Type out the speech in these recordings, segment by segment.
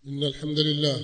إن الحمد لله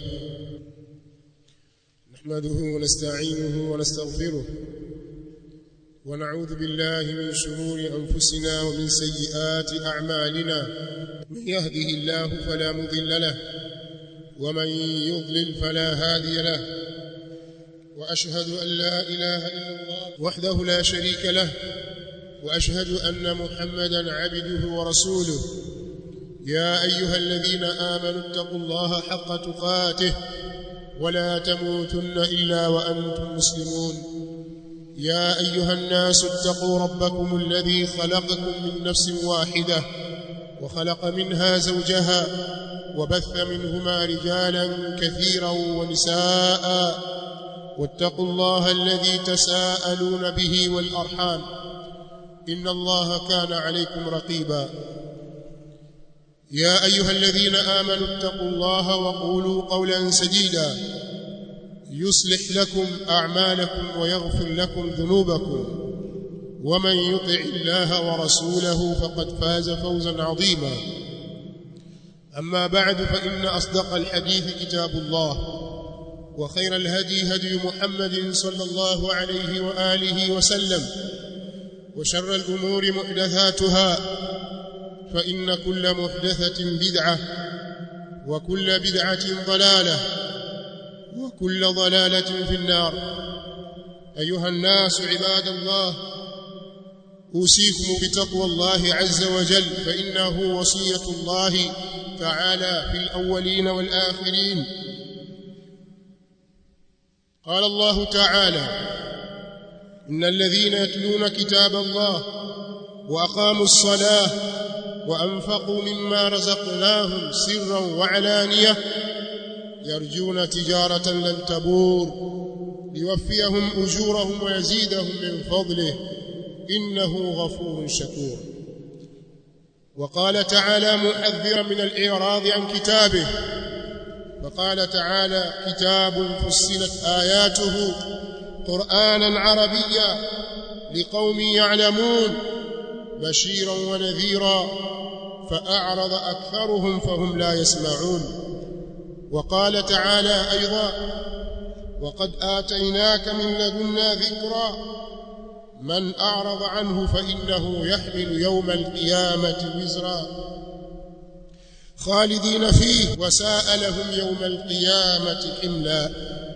نحمده ونستعينه ونستغفره ونعوذ بالله من شرور أنفسنا ومن سيئات أعمالنا من يهده الله فلا مضل له ومن يضلل فلا هادي له وأشهد أن لا إله إلا الله وحده لا شريك له وأشهد أن محمدا عبده ورسوله يا أيها الذين آمنوا اتقوا الله حق تقاته ولا تموتن إلا وأنتم مسلمون يا أيها الناس اتقوا ربكم الذي خلقكم من نفس واحدة وخلق منها زوجها وبث منهما رجالا كثيرا ونساء واتقوا الله الذي تساءلون به والأرحام إن الله كان عليكم رقيبا يا أيها الذين آمنوا اتقوا الله وقولوا قولا سديدا يصلح لكم أعمالكم ويغفر لكم ذنوبكم ومن يطع الله ورسوله فقد فاز فوزا عظيما أما بعد فإن أصدق الحديث كتاب الله وخير الهدي هدي محمد صلى الله عليه وآله وسلم وشر الأمور محدثاتها فإن كل محدثة بدعة وكل بدعة ضلالة وكل ضلالة في النار أيها الناس عباد الله أوصيكم بتقوى الله عز وجل فإنه وصية الله تعالى في الأولين والآخرين قال الله تعالى إن الذين يتلون كتاب الله وأقاموا الصلاة وأنفقوا مما رزقناهم سرا وعلانية يرجون تجارة لن تبور ليوفيهم أجورهم ويزيدهم من فضله إنه غفور شكور وقال تعالى محذرا من الإعراض عن كتابه فقال تعالى كتاب فصلت آياته قرآنا عربيا لقوم يعلمون بشيرا ونذيرا فأعرض أكثرهم فهم لا يسمعون وقال تعالى أيضا وقد آتيناك من لدنا ذكرا من أعرض عنه فإنه يحمل يوم القيامة وزرا خالدين فيه وساء لهم يوم القيامة حملا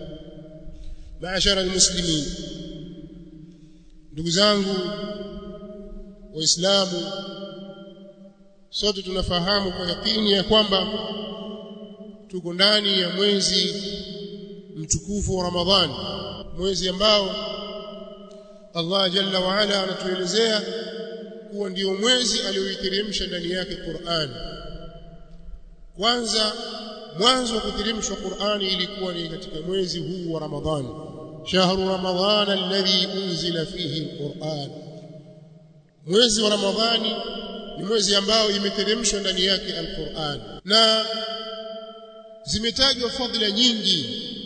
معشر المسلمين ndugu zangu waislamu sote tunafahamu kwa yakini ya kwamba tuko ndani ya mwezi mtukufu wa Ramadhani mwezi ambao Allah jalla wa ala anatuelezea kuwa ndio mwezi alioiteremsha ndani yake Qur'an kwanza mwanzo wa kuteremshwa Qur'ani ilikuwa ni katika mwezi huu wa Ramadhani shahru ramadhana alladhi unzila fihi alquran mwezi wa Ramadhani ni mwezi ambao imeteremshwa ndani yake alquran na zimetajwa fadhila nyingi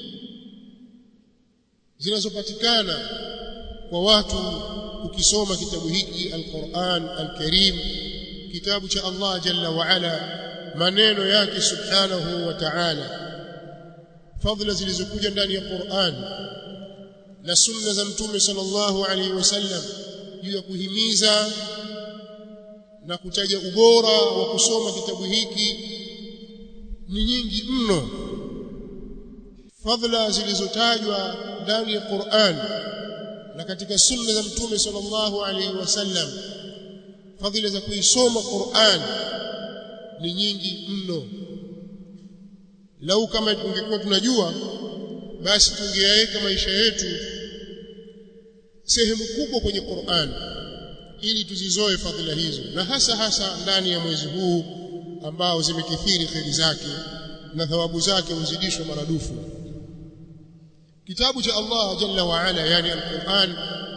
zinazopatikana kwa watu ukisoma kitabu hiki alquran alkarim kitabu cha Allah jalla wa ala maneno yake subhanahu wa ta'ala fadhila zilizokuja ndani ya Qur'an na sunna za mtume sallallahu alaihi wasallam juu ya kuhimiza na kutaja ubora wa kusoma kitabu hiki ni nyingi mno fadhila zilizotajwa ndani ya Qur'an na katika sunna za mtume sallallahu alaihi wasallam fadhila za kuisoma Qur'an ni nyingi mno lau kama tungekuwa tunajua basi tungeyaweka maisha yetu sehemu kubwa kwenye Qur'an ili tuzizoe fadhila hizo na hasa hasa ndani ya mwezi huu ambao zimekithiri kheri zake na thawabu zake huzidishwa maradufu kitabu cha Allah jalla wa ala yani al-Qur'an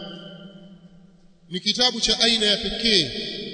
ni kitabu cha aina ya pekee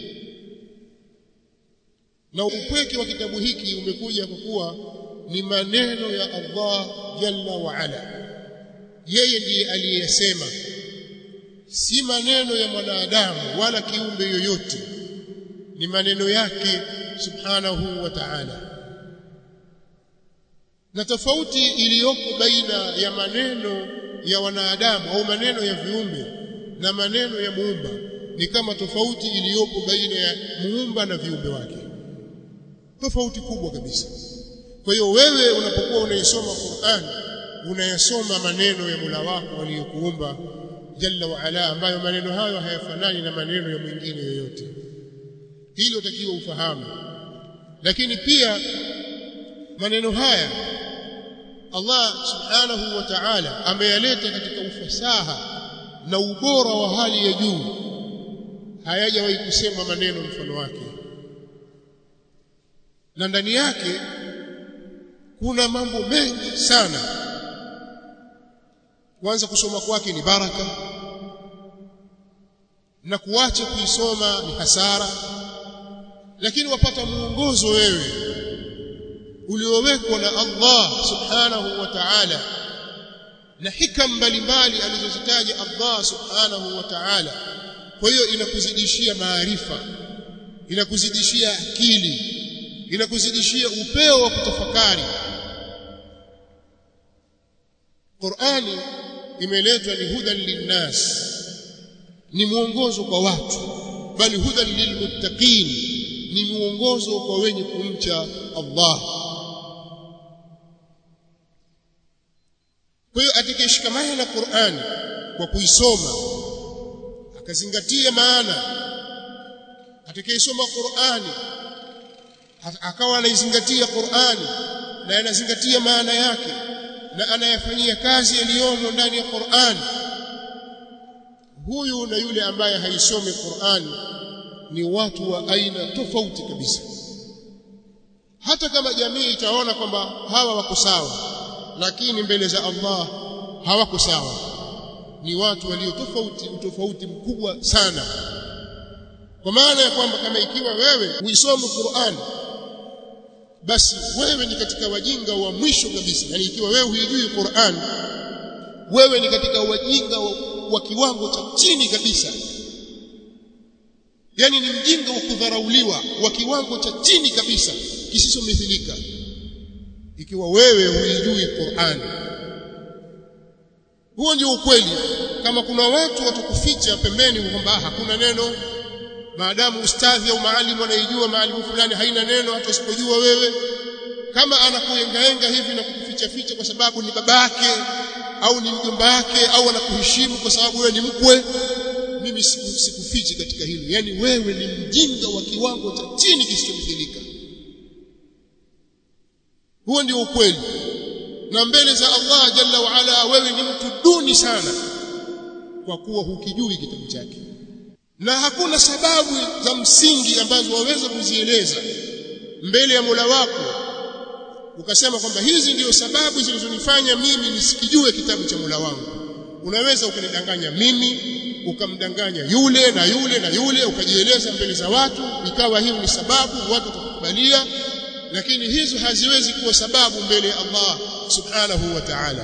na upweke wa kitabu hiki umekuja kwa kuwa ni maneno ya Allah jalla wa ala yeye ndiye aliyesema si maneno ya mwanadamu wala kiumbe yoyote ni maneno yake subhanahu wa ta'ala na tofauti iliyoko baina ya maneno ya wanadamu au maneno ya viumbe na maneno ya muumba ni kama tofauti iliyopo baina ya muumba na viumbe wake tofauti kubwa kabisa kwa hiyo wewe unapokuwa unaisoma Qur'an unayasoma maneno ya Mola wako aliyokuumba jalla wa ala ambayo maneno hayo hayafanani na maneno ya mwingine yoyote hilo utakiwa ufahamu lakini pia maneno haya Allah subhanahu wa ta'ala ameyaleta katika ufasaha na ubora wa hali ya juu hayajawahi kusema maneno mfano wake na ndani yake kuna mambo mengi sana kwanza kusoma kwake ni baraka na kuacha kuisoma ni hasara lakini wapata muongozo wewe uliowekwa na Allah subhanahu wa ta'ala na hikam mbalimbali alizozitaja Allah subhanahu wa ta'ala kwa hiyo inakuzidishia maarifa inakuzidishia akili inakuzidishia upeo wa kutafakari Qur'ani imeletwa ni hudan linnas ni mwongozo kwa watu bali hudan lilmuttaqin ni mwongozo kwa wenye kumcha Allah kwa hiyo atakayeshikamana na Qur'ani kwa kuisoma akazingatia maana atakayesoma Qur'ani akawa anaizingatia Qur'ani na anazingatia maana yake na anayafanyia kazi yaliyomo ndani ya Qur'ani huyu na yule ambaye haisomi Qur'ani ni watu wa aina tofauti kabisa hata kama jamii itaona kwamba hawa wako sawa lakini mbele za Allah hawako sawa ni watu walio tofauti utofauti mkubwa sana kwa maana ya kwamba kama ikiwa wewe uisome Qur'an basi wewe ni katika wajinga wa mwisho kabisa yani ikiwa wewe huijui Qur'an wewe ni katika wajinga wa, wa kiwango cha chini kabisa yani ni mjinga wa kudharauliwa wa kiwango cha chini kabisa kisisomithilika ikiwa wewe huijui Qur'an huo ndio ukweli kama kuna watu watakuficha pembeni kwamba hakuna neno maadamu ustadhi au maalimu anaijua maalimu fulani haina neno hata usipojua wewe kama anakuengaenga hivi na kukuficha ficha kwa sababu ni babake au ni mjomba wake au anakuheshimu kwa sababu wewe ni mkwe mimi sikufichi katika hilo yani wewe ni mjinga wa kiwango cha chini kisichomithilika huo ndio ukweli na mbele za Allah jalla wa ala wewe ni mtu duni sana kwa kuwa hukijui kitabu chake na hakuna sababu za msingi ambazo waweza kuzieleza mbele ya Mola wako ukasema kwamba hizi ndio sababu zilizonifanya mimi nisikijue kitabu cha Mola wangu unaweza ukanidanganya mimi ukamdanganya yule na yule na yule ukajieleza mbele za watu ikawa hiyo ni sababu watu watakubalia lakini hizo haziwezi kuwa sababu mbele ya Allah subhanahu wa ta'ala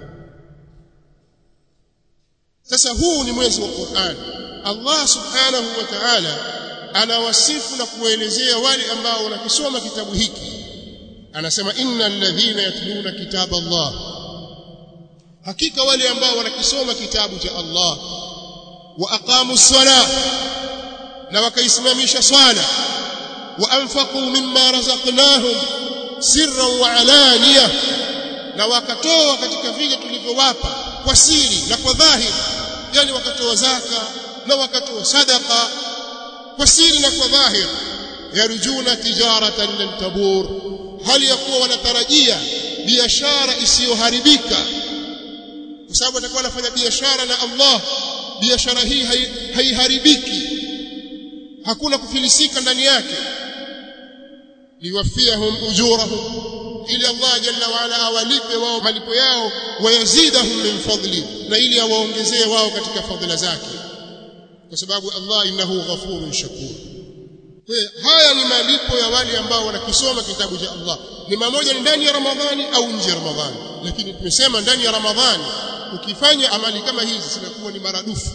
sasa huu ni mwezi wa Qur'an Allah subhanahu wa ta'ala anawasifu na kuelezea wale ambao wanakisoma kitabu hiki anasema innal ladhina yatluna kitaba Allah hakika wale ambao wanakisoma kitabu cha Allah wa aqamu ssalah na wakaisimamisha swala wa anfaqu mimma razaqnahum sirran wa alaniya na wakatoa katika vile tulivyowapa kwa siri na kwa dhahiri yani wakatoa zaka na wakatoa sadaqa kwa siri na kwa dhahiri yarjuna tijaratan lan tabur hali ya kuwa wanatarajia biashara isiyoharibika kwa sababu atakuwa anafanya biashara na Allah biashara hii haiharibiki hakuna kufilisika ndani yake liwafiyahum ujurahum ili Allah jalla wa ala awalipe wao malipo yao wayazidahum min fadli na ili awaongezee wao katika fadhila zake kwa sababu Allah innahu ghafurun shakur haya ni malipo ya wale ambao wanakisoma kitabu cha Allah ni mamoja ni ndani ya Ramadhani au nje ya Ramadhani lakini tumesema ndani ya Ramadhani ukifanya amali kama hizi zinakuwa ni maradufu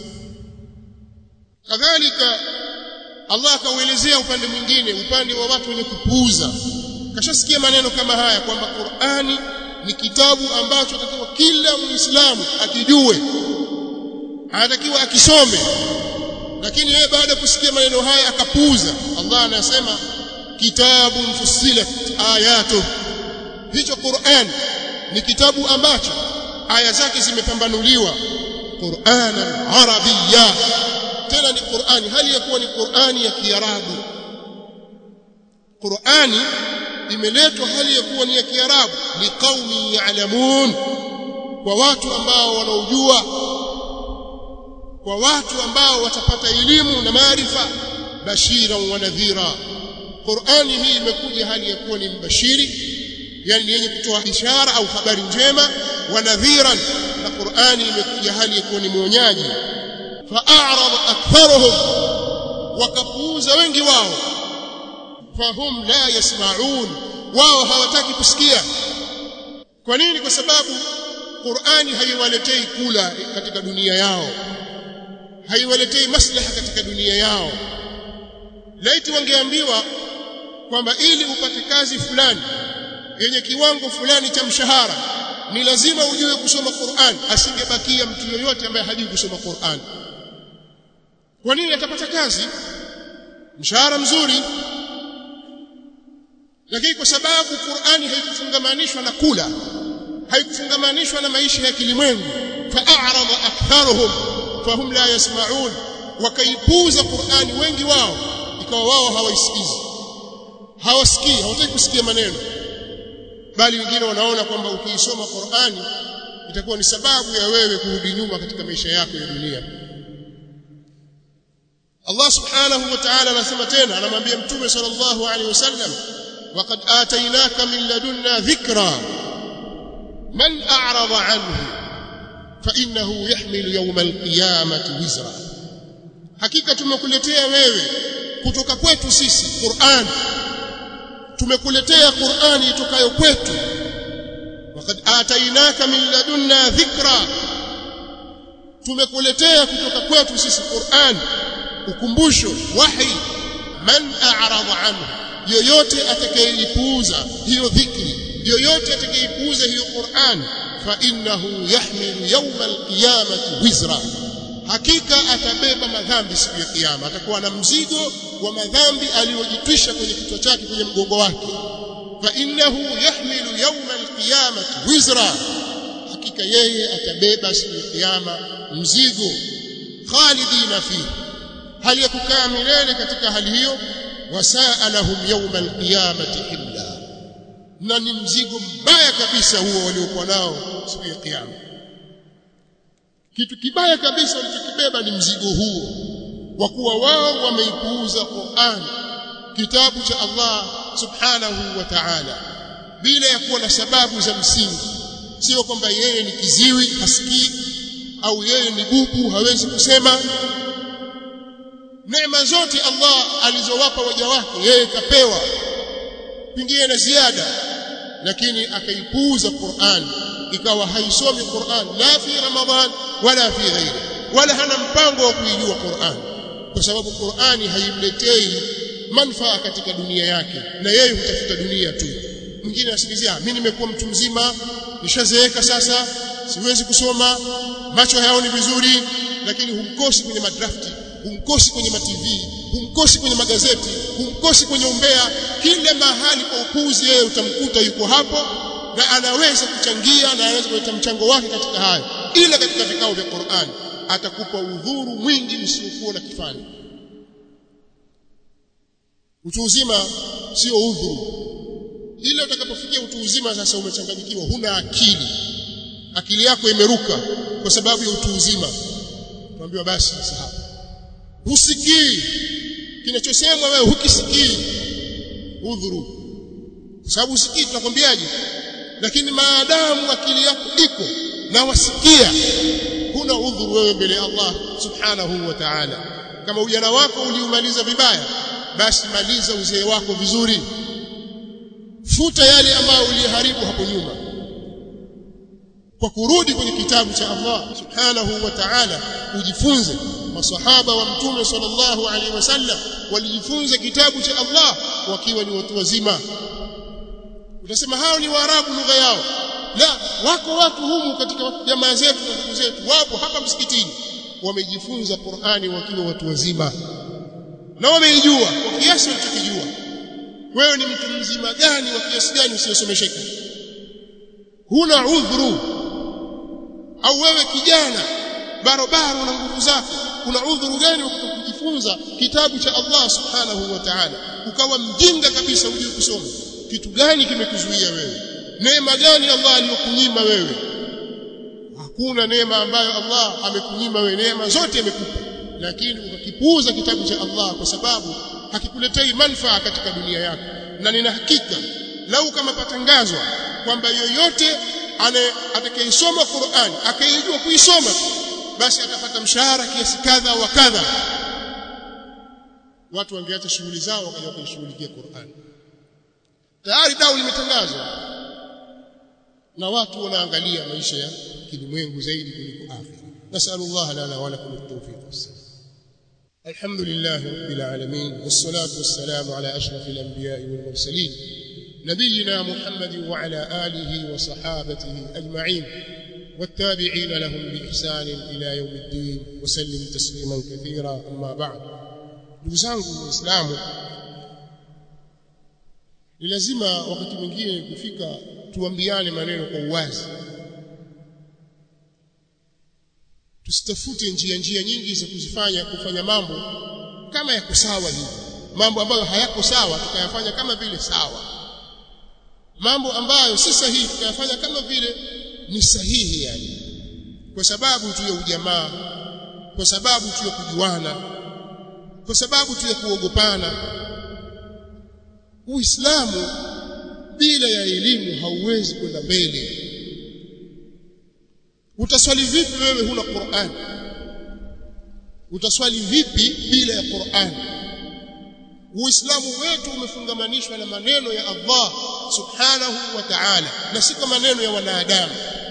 kadhalika Allah akauelezea upande mwingine upande wa watu wenye kupuuza kashasikia maneno kama haya kwamba Qur'ani ni kitabu ambacho atakiwa kila muislamu akijue anatakiwa akisome lakini yeye baada ya kusikia maneno haya akapuuza Allah anasema kitabun fussilat ayatu hicho Qur'an ni kitabu ambacho aya zake zimepambanuliwa Qur'anan arabiyya tena ni Qur'ani hali ya kuwa ni Qur'ani ya Kiarabu Qur'ani imeletwa hali ya kuwa ni ya Kiarabu liqaumi ya'lamun kwa watu ambao wanaojua kwa watu ambao watapata elimu na maarifa bashiran wa nadhira Qur'ani hii imekuja hali ya kuwa ni mbashiri yani yenye kutoa ishara au habari njema wa nadhiran na Qur'ani imekuja hali ya kuwa ni mwonyaji fa'arada aktharuhum wakapuuza wengi wao fahum la yasma'un wao hawataki kusikia kwa nini kwa sababu Qur'ani haiwaletei kula katika dunia yao haiwaletei maslaha katika dunia yao laiti wangeambiwa kwamba ili upate kazi fulani yenye kiwango fulani cha mshahara ni lazima ujue kusoma Qur'an asingebakia mtu yoyote ambaye hajui kusoma Qur'an kwa nini atapata kazi mshahara mzuri lakini kwa sababu Qur'ani haikufungamanishwa na kula haikufungamanishwa na maisha ya kilimwengu fa'arada aktharuhum fahum la yasma'un wakaipuza Qur'ani wengi wao ikawa wao hawaisikizi hawasikii hawataki kusikia maneno bali wengine wanaona kwamba ukiisoma Qur'ani itakuwa ni sababu ya wewe kurudi nyuma katika maisha yako ya dunia Allah subhanahu wa ta'ala anasema tena anamwambia mtume sallallahu alaihi wasallam وقد آتيناك من لدنا ذكرا من أعرض عنه فإنه يحمل يوم القيامة وزرا hakika tumekuletea wewe kutoka kwetu sisi Qur'an tumekuletea Qur'ani itokayo kwetu wakad atainaka min ladunna dhikra tumekuletea kutoka kwetu sisi Qur'an ukumbusho wahi man a'rada anhu yoyote atakayeipuuza hiyo dhikri yoyote atakayeipuuza hiyo Qur'an fa innahu yahmilu yawma alqiyamati wizra hakika atabeba madhambi siku ya kiyama atakuwa na mzigo wa madhambi aliyojitwisha kwenye kichwa chake kwenye mgongo wake fa innahu yahmilu yawma alqiyamati wizra hakika yeye atabeba siku ya kiyama mzigo khalidina fihi hali ya kukaa milele katika hali hiyo wasaa lahum yawma alqiyamati himla na ni mzigo mbaya kabisa huo waliokuwa nao siku ya kiyama kitu kibaya kabisa walichokibeba ni mzigo huo wa kuwa wao wameipuuza Qur'an kitabu cha Allah subhanahu wa ta'ala bila ya kuwa na sababu za msingi sio kwamba yeye ni kiziwi hasikii au yeye ni bubu hawezi kusema neema zote Allah alizowapa waja wake yeye kapewa pengine na ziada lakini akaipuuza Qur'an ikawa haisomi Qur'an la fi Ramadhan wala fi ghairi wala hana mpango wa kuijua Qur'an kwa sababu Qur'ani haimletei manufaa katika dunia yake na yeye hutafuta dunia tu mwingine asikizia mimi nimekuwa mtu mzima nishazeeka sasa siwezi kusoma macho hayaoni vizuri lakini humkosi kwenye madrafti humkosi kwenye mativi humkosi kwenye magazeti humkosi kwenye umbea kila mahali kwa upuzi yeye utamkuta yuko hapo na anaweza kuchangia na anaweza kuleta mchango wake katika hayo ila katika vikao vya Qur'an atakupa udhuru mwingi usiokuwa na kifani utu uzima sio udhuru ila utakapofikia utu uzima sasa umechanganyikiwa huna akili akili yako imeruka kwa sababu ya utu uzima tuambiwa basi sasa husikii kinachosemwa wewe hukisikii udhuru kwa sababu husikii tunakwambiaje lakini maadamu akili yako iko na wasikia huna udhuru wewe mbele ya Allah subhanahu wa ta'ala kama ujana wako uliumaliza vibaya basi maliza uzee wako vizuri futa yale ambayo uliharibu hapo nyuma kwa kurudi kwenye kitabu cha Allah subhanahu wa ta'ala ujifunze masahaba wa mtume sallallahu alaihi wasallam walijifunza kitabu cha Allah wakiwa ni watu wazima utasema hao ni waarabu lugha yao la wako watu humu katika jamaa zetu na ndugu zetu wapo hapa msikitini wamejifunza Qur'ani wakiwa watu wazima na wameijua kwa kiasi walichokijua wewe ni mtu mzima gani wa kiasi gani usiyosomesheka huna udhuru au wewe kijana barobaro na nguvu zako kuna udhuru gani wa kujifunza kitabu cha Allah subhanahu wa ta'ala ukawa mjinga kabisa hujui kusoma kitu gani kimekuzuia wewe neema gani Allah aliyokunyima wewe hakuna neema ambayo Allah amekunyima wewe neema zote amekupa lakini ukakipuuza kitabu cha Allah kwa sababu hakikuletei manufaa katika dunia yako na nina hakika lau kama patangazwa kwamba yoyote atakayesoma Qur'an akaijua kuisoma basi atapata mshahara kiasi kadha wa kadha watu wangeacha shughuli zao wakaja kuishughulikia Qur'an tayari dau limetangazwa na watu wanaangalia maisha ya kilimwengu zaidi kuliko akhira nasallallahu lana wa lakum at-tawfiq was-salam الحمد لله رب العالمين والصلاة والسلام على أشرف الأنبياء والمرسلين نبينا محمد وعلى آله وصحابته أجمعين والتابعين لهم بإحسان إلى يوم الدين وسلم تسليما كثيرا أما بعد نفسانه الإسلام ni lazima wakati mwingine kufika tuambiane maneno kwa uwazi tusitafute njia njia nyingi za kuzifanya kufanya mambo kama yako sawa hivi mambo ambayo hayako sawa tukayafanya kama vile sawa mambo ambayo si sahihi tukayafanya kama vile ni sahihi yani kwa sababu tu ya ujamaa kwa sababu tu ya kujuana kwa sababu tu ya kuogopana Uislamu bila ya elimu hauwezi kwenda mbele utaswali vipi wewe huna Qur'an utaswali vipi bila ya Qur'an Uislamu wetu umefungamanishwa na maneno ya Allah subhanahu wa ta'ala na si kwa maneno ya wanadamu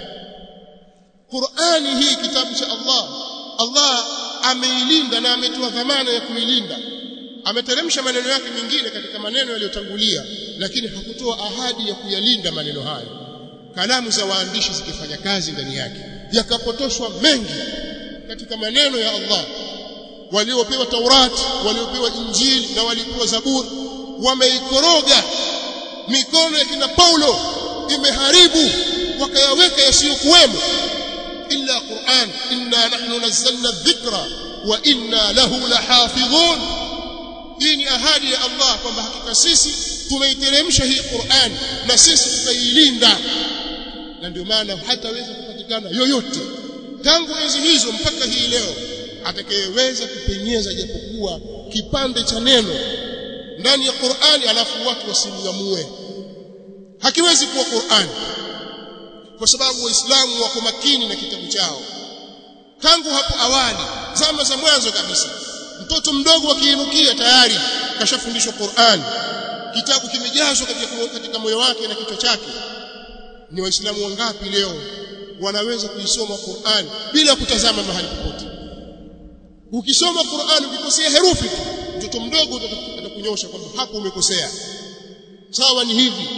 Qur'ani hii kitabu cha Allah Allah ameilinda na ametoa dhamana ya kuilinda ameteremsha maneno yake mengine katika maneno yaliyotangulia lakini hakutoa ahadi ya kuyalinda maneno hayo kalamu za waandishi zikifanya kazi ndani yake yakapotoshwa mengi katika maneno ya Allah waliopewa Taurati waliopewa Injili na waliopewa Zaburi wameikoroga mikono ya kina Paulo imeharibu wakayaweka yasiyokuwemo illa Qur'an inna nahnu nazzalna dhikra wa inna lahu lahafidhun hii ni ahadi ya Allah kwamba hakika sisi tumeiteremsha hii Qur'an na sisi tutailinda na ndio maana hataweza kupatikana yoyote tangu enzi hizo mpaka hii leo atakayeweza kupenyeza japokuwa kipande cha neno ndani ya Qur'ani alafu watu wasimngamue hakiwezi kuwa Qur'ani kwa sababu waislamu wako makini na kitabu chao tangu hapo awali zama za mwanzo kabisa mtoto mdogo akiinukia tayari kashafundishwa Qur'an kitabu kimejazwa katika, katika moyo wake na kichwa chake ni waislamu wangapi leo wanaweza kuisoma Qur'an bila kutazama mahali popote ukisoma Qur'an ukikosea herufi tu mtoto mdogo atakunyosha kwamba hapo umekosea sawa ni hivi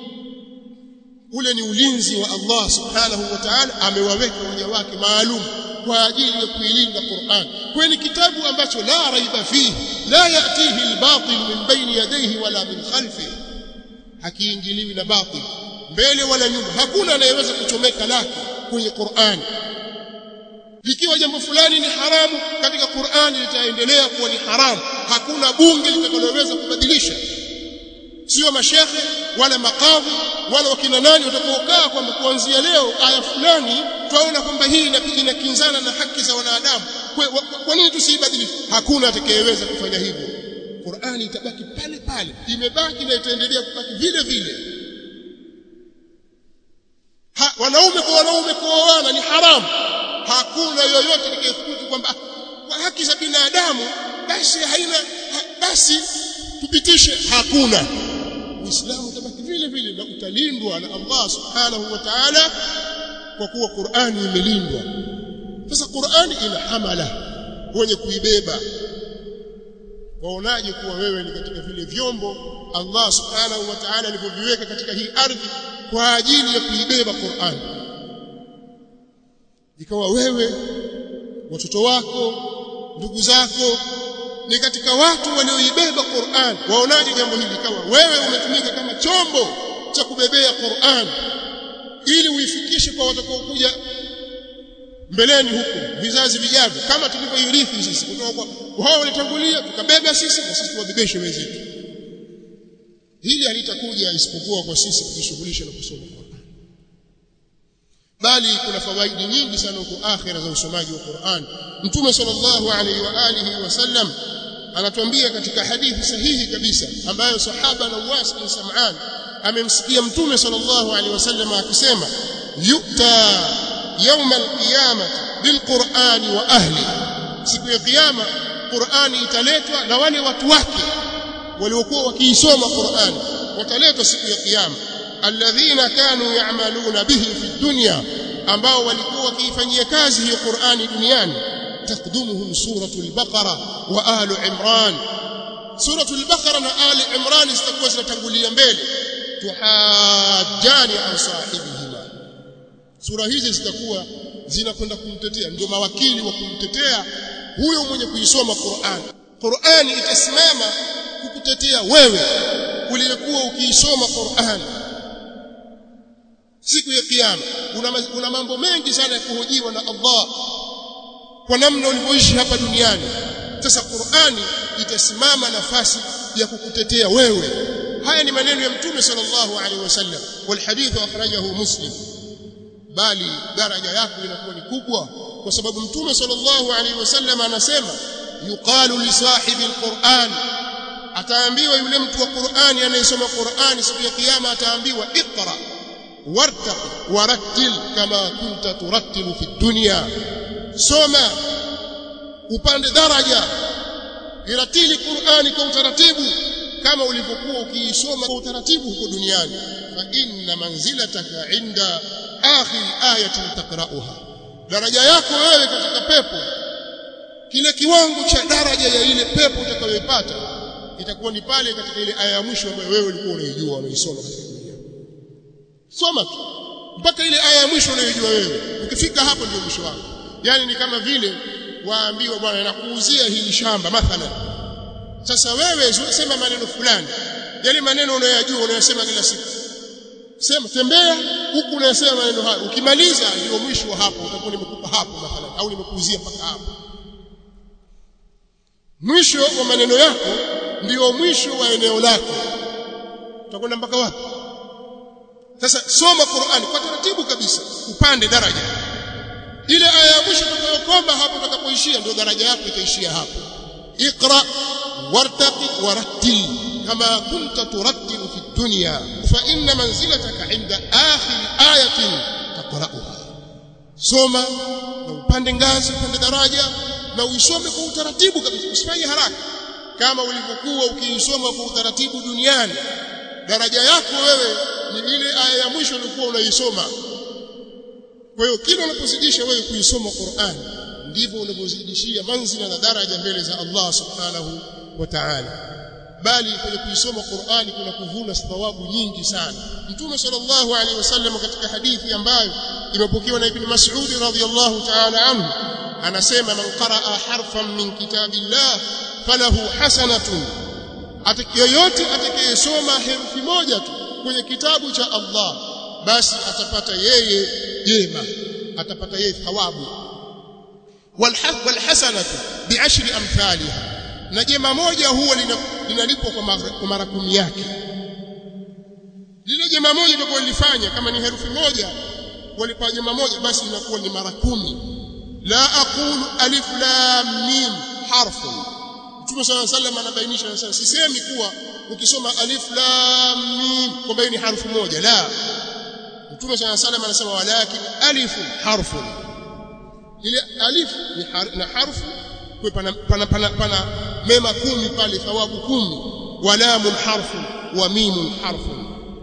ule ni ulinzi wa Allah subhanahu wa ta'ala amewaweka waja wake maalum kwa ajili ya kuilinda Qur'an kwani kitabu ambacho la raiba fihi la yatihi al-batil min bayni yadayhi wala min khalfihi hakiingiliwi na batil mbele wala nyuma hakuna anayeweza kuchomeka lake kwenye Qur'an likiwa jambo fulani ni haramu katika Qur'an litaendelea kuwa ni haramu hakuna bunge litakaloweza kubadilisha sio mashekhe wala makadhi wala wakina nani watakaokaa kwamba kuanzia leo aya fulani twaona kwamba hii inakinzana na haki za wanadamu kwa, kwa nini tusiibadilishe hakuna atakayeweza kufanya hivyo Qur'ani itabaki pale pale imebaki na itaendelea kubaki vile vile ha, wanaume kwa wanaume kuoana ni haramu hakuna yoyote atakayethubutu kwamba kwa haki za binadamu basi haina ha, basi tupitishe hakuna uislamu utabaki vile vile na utalindwa na Allah subhanahu wa ta'ala kwa kuwa Qur'ani imelindwa sasa Qur'ani ina hamala wenye kuibeba waonaje kuwa wewe ni katika vile vyombo Allah subhanahu wa ta'ala alivyoviweka katika hii ardhi kwa ajili ya kuibeba Qur'an ikawa wewe watoto wako ndugu zako ni katika watu walioibeba Qur'an waonaje jambo hili ikawa wewe umetumika kama chombo cha kubebea Qur'an ili uifikishe kwa watakaokuja mbeleni huko vizazi vijavyo kama tulivyoirithi sisi kutoka kwa wao walitangulia tukabeba sisi na sisi tuwabebeshe wenzetu hili halitakuja isipokuwa kwa sisi kujishughulisha na kusoma Qur'an bali kuna fawaidi nyingi sana huko akhira za usomaji wa Qur'an Mtume sallallahu alaihi wa alihi wasallam anatuambia katika hadithi sahihi kabisa ambayo sahaba Nawas bin Sam'an amemsikia Mtume sallallahu alaihi wasallam akisema yu'ta يوم القيامة بالقرآن وأهله siku ya kiyama Qur'ani italetwa na wale watu wake waliokuwa wakiisoma Qur'ani wataletwa siku ya kiyama alladhina kanu ya'maluna bihi fi dunya ambao walikuwa wakiifanyia kazi hiyo Qur'ani duniani taqdumuhum suratul baqara wa ahlu imran suratul baqara na ahli imran zitakuwa zinatangulia mbele tuhajjani an sahibihima sura hizi zitakuwa zinakwenda kumtetea ndio mawakili wa kumtetea huyo mwenye kuisoma Qur'an Qur'ani itasimama kukutetea wewe uliyekuwa ukiisoma Qur'an siku ya kiyama una, una mambo mengi sana ya kuhojiwa na Allah kwa namna ulivyoishi hapa duniani sasa Qur'ani itasimama nafasi ya kukutetea wewe haya ni maneno ya mtume sallallahu alaihi wasallam wal hadith akhrajahu muslim bali daraja yako inakuwa ni kubwa kwa sababu mtume sallallahu alaihi wasallam anasema yuqalu li sahibi alquran ataambiwa yule mtu wa Qur'ani anayesoma Qur'ani siku ya kiyama ataambiwa iqra wartaqi warattil kama kunta turattilu fi dunya soma upande daraja iratili Qur'ani kwa utaratibu kama ulivyokuwa ukiisoma kwa utaratibu huko duniani fa inna manzilataka inda akhir ayatin taqra'uha daraja yako wewe katika pepo kile kiwango cha daraja ya ile pepo utakayoipata itakuwa ni pale katika ile aya ya mwisho ambayo wewe ulikuwa unaijua unaisoma katika dunia soma tu mpaka ile aya ya mwisho unaijua wewe ukifika hapo ndio mwisho wako yani ni kama vile waambiwa bwana nakuuzia hili shamba mathalan sasa wewe sema maneno fulani yale maneno unayojua unayosema kila siku sema tembea huku unayosema maneno hayo ukimaliza ndio mwisho wa hapo utakuwa nimekupa hapo mathalan au nimekuuzia mpaka hapo mwisho wa maneno yako ndio mwisho wa eneo lako utakwenda mpaka wapi sasa soma Qur'ani kwa taratibu kabisa upande daraja ile aya ya mwisho utakayokoma hapo utakapoishia ndio daraja yako itaishia hapo iqra wartaqi warattil kama kunta turattilu fi dunya fa inna manzilataka inda akhir ayatin taqra'uha soma na upande ngazi upande daraja na uisome kwa utaratibu kabisa usifanye haraka kama ulivyokuwa ukiisoma kwa utaratibu duniani daraja yako wewe ni ile aya ya mwisho ulikuwa unaisoma kwa hiyo kila unapozidisha wewe kuisoma Qur'an ndivyo unavyozidishia manzila na daraja mbele za Allah subhanahu wa ta'ala bali kwenye kuisoma Qur'ani kuna kuvuna thawabu nyingi sana Mtume sallallahu alaihi wasallam katika hadithi ambayo imepokewa na Ibn Mas'ud radhiyallahu ta'ala anhu anasema man qaraa harfan min kitabillah falahu hasanatun atakayoyote atakayesoma herufi moja tu kwenye kitabu cha Allah basi atapata yeye jema atapata yeye thawabu walhasanatu bi'ashri amthaliha na jema moja huwa linalipwa kwa mara kumi yake lile jema moja litakuwa lilifanya kama ni herufi moja walipa jema moja basi inakuwa ni mara kumi la aqulu alif lam mim harfun Mtume صلى الله عليه وسلم anabainisha anasema sisemi kuwa ukisoma alif lam mim kwamba ni harfu moja la Mtume صلى الله عليه وسلم anasema walakin alif harfun ile alif ni har, na harfu kwa pana, pana, pana, pana mema kumi pale thawabu kumi wa lamun harfu wa mimun harfu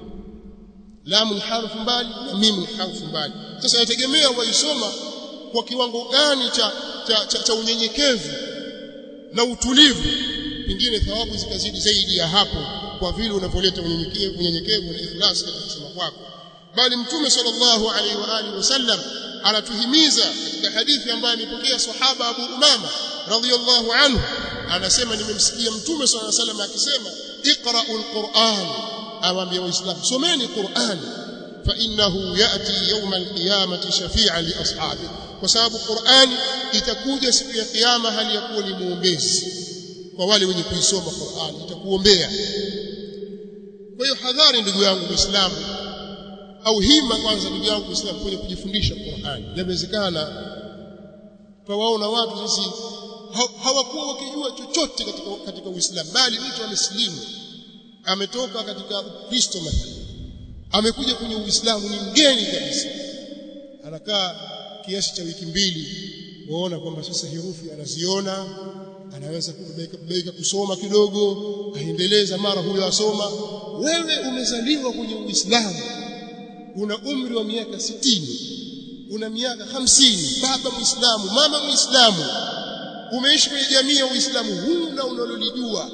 lamun harfu mbali na mimun harfu mbali sasa yategemea waisoma kwa kiwango gani cha cha, cha, cha unyenyekevu na utulivu pingine thawabu zikazidi zaidi ya hapo kwa vile unavyoleta unyenyekevu unyenyekevu na ikhlas katika kusema kwako bali mtume sallallahu alaihi wa alihi wasallam anatuhimiza katika hadithi ambayo amepokea sahaba Abu Umama radhiyallahu anhu anasema nimemsikia mtume sallallahu alaihi wasallam akisema iqra'ul Qur'an awaambia waislamu someni Qur'an fa innahu yati yawm al-qiyamati shafi'an li ashabi kwa sababu Qur'an itakuja siku ya kiyama hali ya kuwa ni muombezi kwa wale wenye kuisoma Qur'an itakuombea kwa hiyo hadhari ndugu yangu muislamu au hima kwanza ndugu yangu muislamu kwenye kujifundisha Qur'an inawezekana twawaona watu sisi hawakuwa wakijua chochote katika katika Uislamu bali mtu amesilimu ametoka katika Ukristo mathalan amekuja kwenye Uislamu ni mgeni kabisa anakaa kiasi cha wiki mbili waona kwamba sasa herufi anaziona anaweza kubaika kubaika kusoma kidogo aendeleza mara huyo asoma wewe umezaliwa kwenye Uislamu una umri wa miaka sitini una miaka hamsini baba muislamu mama muislamu umeishi kwenye jamii ya Uislamu huna unalolijua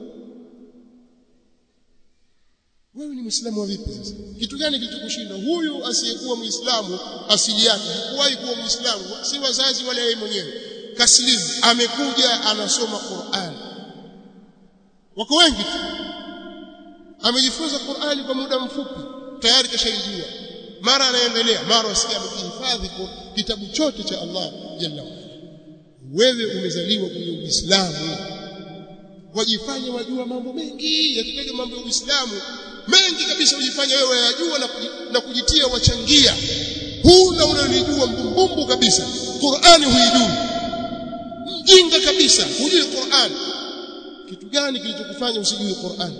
wewe ni muislamu wa vipi sasa kitu gani kilichokushinda huyu asiyekuwa muislamu asili yake hakuwahi kuwa muislamu si wazazi wala yeye mwenyewe kaslimu amekuja anasoma Qur'an wako wengi tu amejifunza Qur'ani kwa muda mfupi tayari kashaijua mara anaendelea mara wasikia amekihifadhi kitabu chote cha Allah jalla wewe umezaliwa kwenye Uislamu wajifanya wajua mambo mengi yakitaja mambo ya Uislamu mengi kabisa ujifanya wewe wayajua na, na kujitia wachangia huna unalijua mbumbumbu kabisa Qur'ani huijui mjinga kabisa hujui Qur'an kitu gani kilichokufanya usijui Qur'an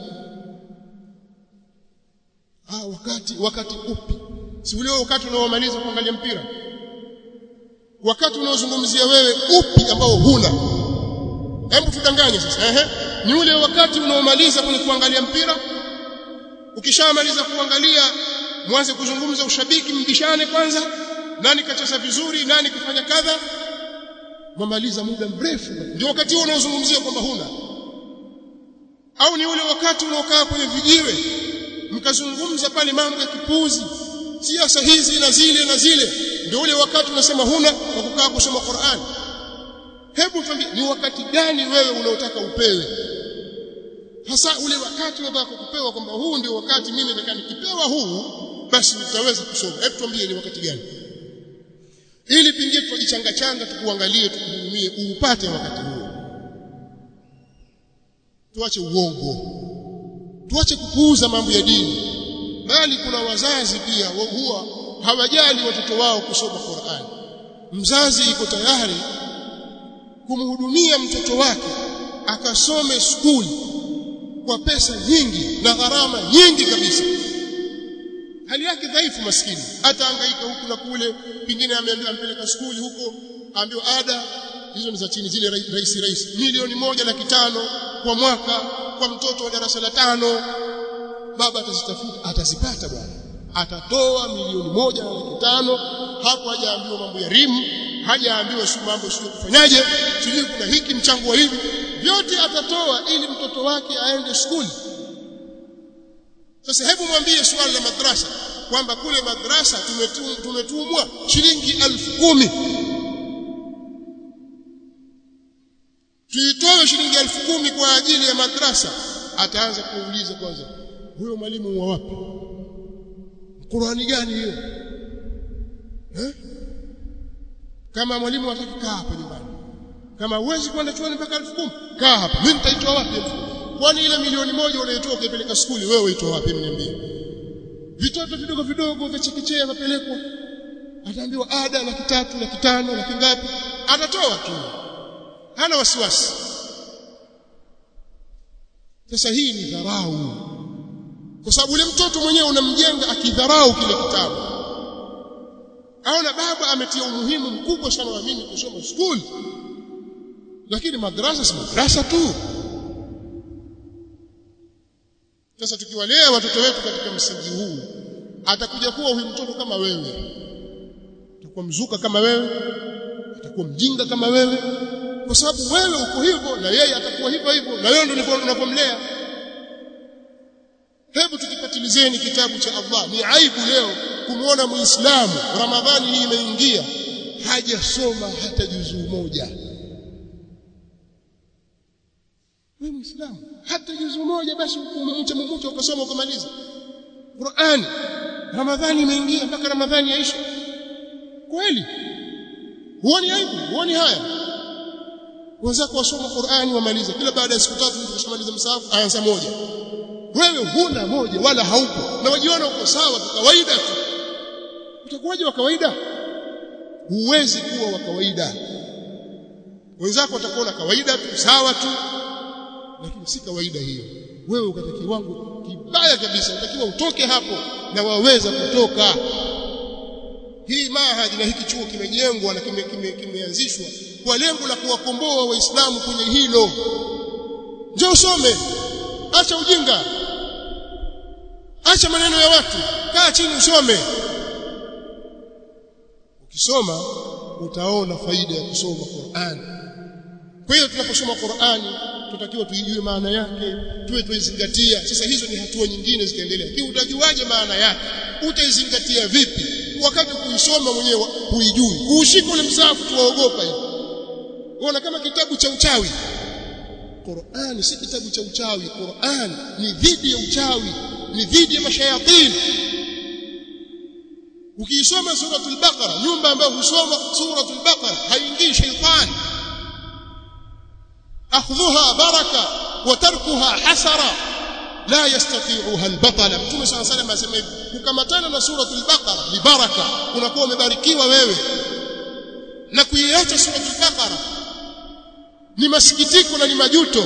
ah wakati wakati upi si ule wakati unaomaliza kuangalia mpira wakati unaozungumzia wewe upi ambao huna hebu tudanganye sasa ehe ni ule wakati unaomaliza kwenye kuangalia mpira ukishamaliza kuangalia mwanze kuzungumza ushabiki mbishane kwanza nani kacheza vizuri nani kufanya kadha mwamaliza muda mrefu ndio wakati huo unaozungumzia kwamba huna au ni ule wakati unaokaa kwenye vijiwe mkazungumza pale mambo ya kipuzi siasa hizi na zile na zile ndio ule wakati unasema huna wa kukaa kusoma Qur'an hebu tuambie ni wakati gani wewe unaotaka upewe hasa ule wakati unataka kupewa kwamba huu ndio wakati mimi nataka nikipewa huu basi nitaweza kusoma hebu tuambie ni wakati gani ili pingie tujichanga changa tukuangalie tukuhudumie uupate wakati huo tuache uongo tuache kupuuza mambo ya dini bali kuna wazazi pia huwa hawajali watoto wao kusoma Qur'an mzazi iko tayari kumhudumia mtoto wake akasome skuli kwa pesa nyingi na gharama nyingi kabisa hali yake dhaifu maskini atahangaika huku na kule pingine ameambiwa ampeleka skuli huko aambiwa ada hizo ni za chini zile rahisi rahisi milioni moja laki tano kwa mwaka kwa mtoto wa darasa la tano baba atazitafuta atazipata bwana atatoa milioni moja na laki tano hapo hajaambiwa mambo ya rimu hajaambiwa si mambo sio kufanyaje sijui kuna hiki mchango wa hivi vyote atatoa ili mtoto wake aende skuli sasa hebu mwambie swali la madrasa kwamba kule madrasa tumetumwa shilingi elfu kumi tuitoe shilingi elfu kumi kwa ajili ya madrasa ataanza kuuliza kwanza huyo mwalimu wa wapi Qurani gani hiyo eh kama mwalimu hataki kaa hapa nyumbani kama huwezi kwenda chuoni mpaka elfu kumi kaa hapa mimi nitaitoa wapi elfu kwani ile milioni moja unaitoa ukipeleka skuli wewe uitoa wapi mniambie vitoto vidogo vidogo vya chekechea vapelekwa ataambiwa ada laki tatu laki tano laki ngapi atatoa tu hana wasiwasi sasa hii ni dharau kwa sababu ule mtoto mwenyewe unamjenga akidharau kile kitabu aona baba ametia umuhimu mkubwa sana wa mimi kusoma skuli lakini madrasa si madrasa tu sasa tukiwalea watoto wetu katika msingi huu atakuja kuwa huyu mtoto kama wewe atakuwa mzuka kama wewe atakuwa mjinga kama wewe kwa sababu wewe uko hivyo na yeye atakuwa hivyo hivyo na wewe ndio unapomlea hebu tukipatilizeni kitabu cha Allah ni aibu leo kumuona muislamu ramadhani hii imeingia hajasoma hata juzuu moja wewe muislamu hata juzuu moja basi umemcha mmoja ukasoma ukamaliza Qur'an ramadhani imeingia mpaka ramadhani yaisha kweli huoni aibu huoni haya wenzako wasoma Qur'ani wamaliza kila baada ya siku tatu mtu kushamaliza msahafu aanza moja wewe huna moja wala haupo na wajiona uko sawa tu kawaida tu utakuwaje wa kawaida huwezi kuwa wa kawaida wenzako watakuona kawaida tu sawa tu lakini si kawaida hiyo wewe ukata kiwango kibaya kabisa unatakiwa utoke hapo na waweza kutoka hii mahadi na hiki chuo kimejengwa na kimeanzishwa kime, kime kwa lengo la kuwakomboa waislamu kwenye hilo njoo usome acha ujinga acha maneno ya watu kaa chini usome ukisoma utaona faida ya kusoma Qur'an kwa hiyo tunaposoma Qur'ani tutakiwa tuijue maana yake tuwe tuizingatia sasa hizo ni hatua nyingine zitaendelea lakini utajuaje maana yake utaizingatia vipi wakati kuisoma mwenyewe huijui kuushika ule msahafu tuwaogopa hivi unaona kama kitabu cha uchawi Qur'an si kitabu cha uchawi Qur'an ni dhidi ya uchawi ni dhidi ya mashayatini ukiisoma suratul baqara nyumba ambayo husoma suratul baqara haingii shaytani akhdhuha baraka wa tarkuha hasara la yastati'uha albatala mtume sana sana asema hivi kukamatana na suratul baqara ni baraka unakuwa umebarikiwa wewe na kuiacha suratul baqara ni masikitiko na ni majuto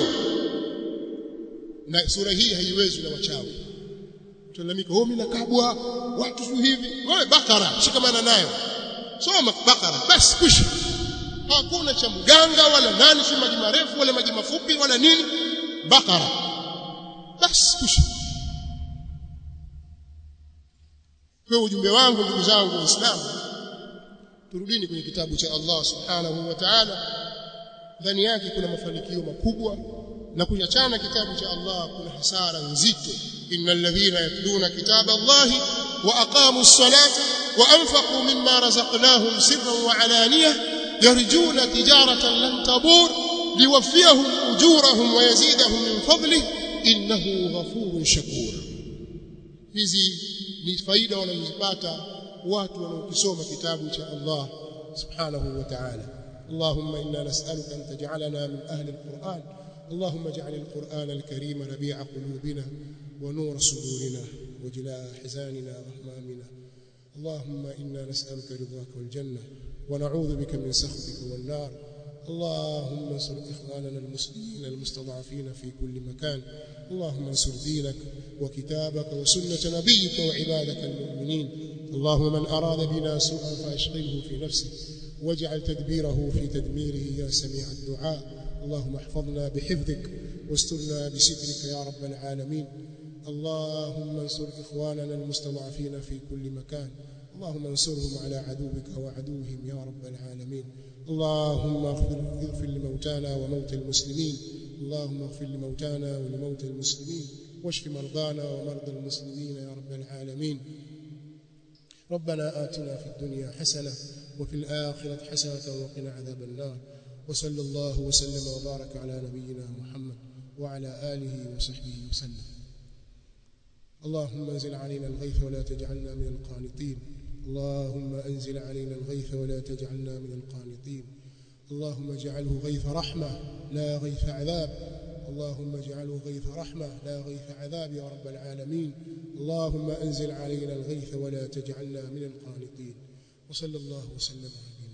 na sura hii haiwezi na wachawi tulalamika oh mimi nakabwa watu sio hivi wewe bakara shikamana nayo soma bakara basi kwisha hakuna cha mganga wala nani si maji marefu wala maji mafupi wala nini bakara basi kwisha kwa ujumbe wangu ndugu zangu waislamu turudini kwenye kitabu cha Allah subhanahu wa ta'ala ndani yake kuna mafanikio makubwa na kuachana kitabu cha Allah kuna hasara nzito innal ladhina yatluna kitaba Allah wa aqamu as-salata wa anfaqu mimma razaqnahum sirran wa alaniyah yarjuna tijaratan lan tabur liwafiyahum ujurahum wa yazidahum min fadli innahu ghafurun shakur hizi ni faida wanazozipata watu wanaokisoma kitabu cha Allah subhanahu wa ta'ala اللهم إنا نسألك أن تجعلنا من أهل القرآن اللهم اجعل القرآن الكريم ربيع قلوبنا ونور صدورنا وجلاء حزاننا وهمامنا اللهم إنا نسألك رضاك والجنة ونعوذ بك من سخطك والنار اللهم انصر إخواننا المسلمين المستضعفين في كل مكان اللهم انصر دينك وكتابك وسنة نبيك وعبادك المؤمنين اللهم من أراد بنا سوءا فأشغله في نفسه واجعل تدبيره في تدميره يا سميع الدعاء اللهم احفظنا بحفظك واسترنا بسترك يا رب العالمين اللهم انصر إخواننا المستضعفين في كل مكان اللهم انصرهم على عدوك وعدوهم يا رب العالمين اللهم اغفر, اغفر لموتانا وموتى المسلمين اللهم اغفر لموتانا ولموتى المسلمين واشف مرضانا ومرضى المسلمين يا رب العالمين ربنا آتنا في الدنيا حسنة وفي الآخرة حسنة وقنا عذاب النار وصلى الله وسلم وبارك على نبينا محمد وعلى آله وصحبه وسلم اللهم انزل علينا الغيث ولا تجعلنا من القانطين اللهم انزل علينا الغيث ولا تجعلنا من القانطين اللهم اجعله غيث رحمة لا غيث عذاب اللهم اجعله غيث رحمة لا غيث عذاب يا رب العالمين اللهم انزل علينا الغيث ولا تجعلنا من القانطين وصلى الله وسلم على